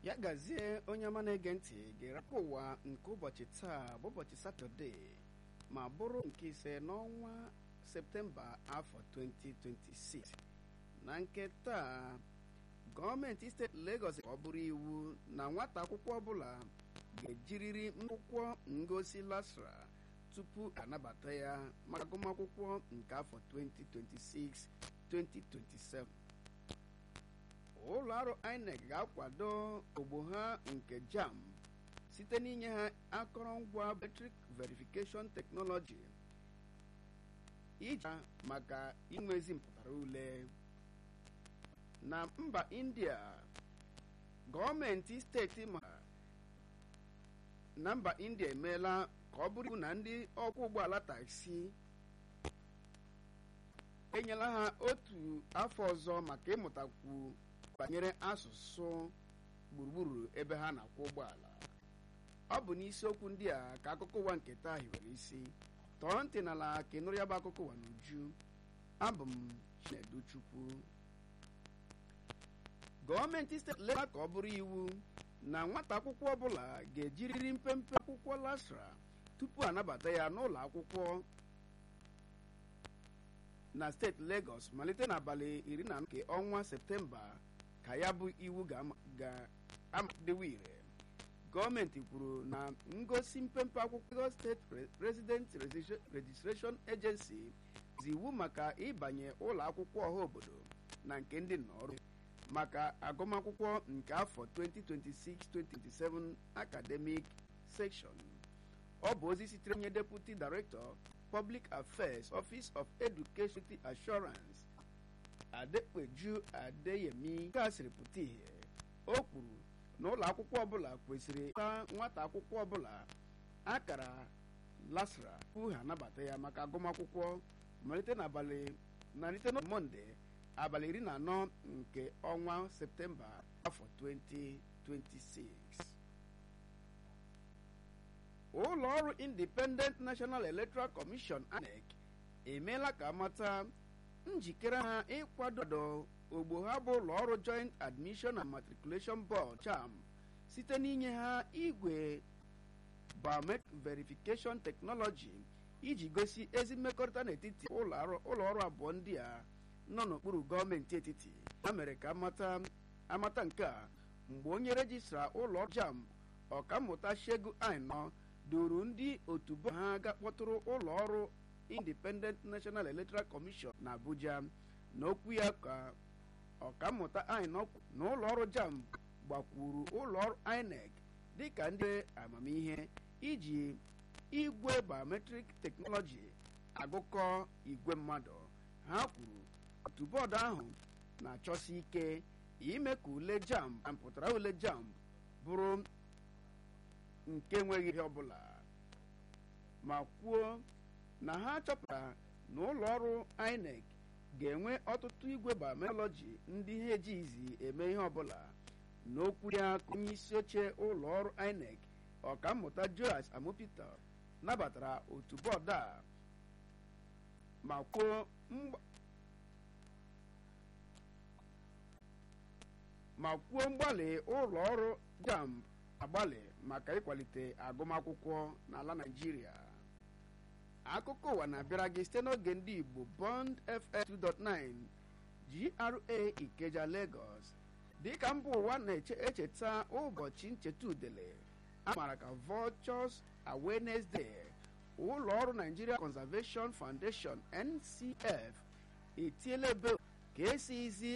ya gazie onye ọma na-ege ntị ga-erapụ ụwa nke ụbọchị taa bụ ụbọchị satọde ma bụrụ nke ise n'ọnwa septemba afọ 2026 na nke taa gọọmenti steeti Lagos ka ọ bụrụ iwu na nwata akwụkwọ ọbụla ga-ejiriri akwụkwọ ngosi lasra tupu anabata ya maka agụmakwụkwọ nke afọ 2026-2027 ụlọ ọrụ INEC ga-akwado ogbo ha nke JAMB site n'inye ha akọrọngwa biometric verification technology iji maka inwezi mpụtara ule na mba India gọọmenti steeti ma na mba India emeela ka ọ bụrụ iwu na ndị ọkwọ ụgbọala taksi enyela ha otu afọ ọzọ maka ịmụtakwu banyere asụsụ gburugburu ebe ha na-akwọ ụgbọala ọ bụ n'isiokwu ndị a ka akụkọ ụwa nke taa hiwere isi tọọ ntị n'ala ka ịnụrụ ya bụ akụkọ ụwa n'uju abụ m Chinedu Chukwu gọọmenti steeti Lagos ka ọ bụrụ iwu na nwata akwụkwọ ọbụla ga-ejiriri mpempe akwụkwọ lasra tupu anabata ya n'ụlọ akwụkwọ na steeti Lagos malite n'abalị iri na nke ọnwa septemba ka ya bụ iwu ga-amadewe ire gọọmenti kwuru na ngosi mpempe akwụkwọ Lagos steeti resident registration agency zi iwu maka ịbanye ụlọ akwụkwọ ọha obodo na nke ndị nnọrụ maka agụmakwụkwọ nke afọ 2026-2027 academic section ọ bụ ozi sitere onye deputy director public affairs office of education assurance adekpeju adeyemi nke a sịrị pụta ihe o kwuru na ụlọ akwụkwọ ọbụla kwesịrị ịta nwata akwụkwọ ọbụla akara lasra tupu ha anabata ya maka agụmakwụkwọ malite n'abalị malite na mọnde abalị iri na anọ nke ọnwa septemba afọ 2026 ụlọ ọrụ independent national electoral commission INEC emeela ka amata njikere ha ịkwado ogbo ha bụ ụlọ ọrụ joint admission and matriculation board JAMB site n'inye ha igwe biometric verification technology iji gosi ezi mmekọrịta n'etiti ụlọ ọrụ abụọ ndị a nọ n'okpuru gọọmenti etiti ha mere ka amata nke a mgbe onye rejistra ụlọ ọrụ JAMB ọkammụta Shegu Ainọ duru ndị otu bọọdụ ha ga kpọtụrụ ụlọ ọrụ Independent National Electoral Commission na Abuja n'okwu ya ka ọkammụta Ainọ na ụlọ ọrụ JAMB gbakwuru ụlọ ọrụ INEC dịka ndị amamihe iji igwe biometric teknọlọji agụkọ igwe mmadụ ha kwuru otu bọọdụ ahụ na-achọsi ike ime ka ule JAMB na mpụtara ule JAMB bụrụ nke enweghị ihe ọbụla ma kwuo na ha chọpụtara na ụlọ ọrụ INEC ga-enwe ọtụtụ igwe biometọlọji ndị ha ejighịzi eme ihe ọbụla n'okwu ya ka onye isi oche ụlọ ọrụ INEC ọkammụta Joas Amopita nabatara otu bọọdụ a ma kwuo ma kwuo mgbalị ụlọ ọrụ JAMB agbalị maka ịkwalite agụmakwụkwọ n'ala Naịjirịa akụkọ ụwa na-abịara gị site n'oge ndị Igbo Bond FM 2.9 GRA Ikeja Lagos dịka mba ụwa na-echeta ụbọchị ncheta udele a maara ka Vultures Awareness Day ụlọ ọrụ Nigeria Conservation Foundation NCF etiela ebe ka esizi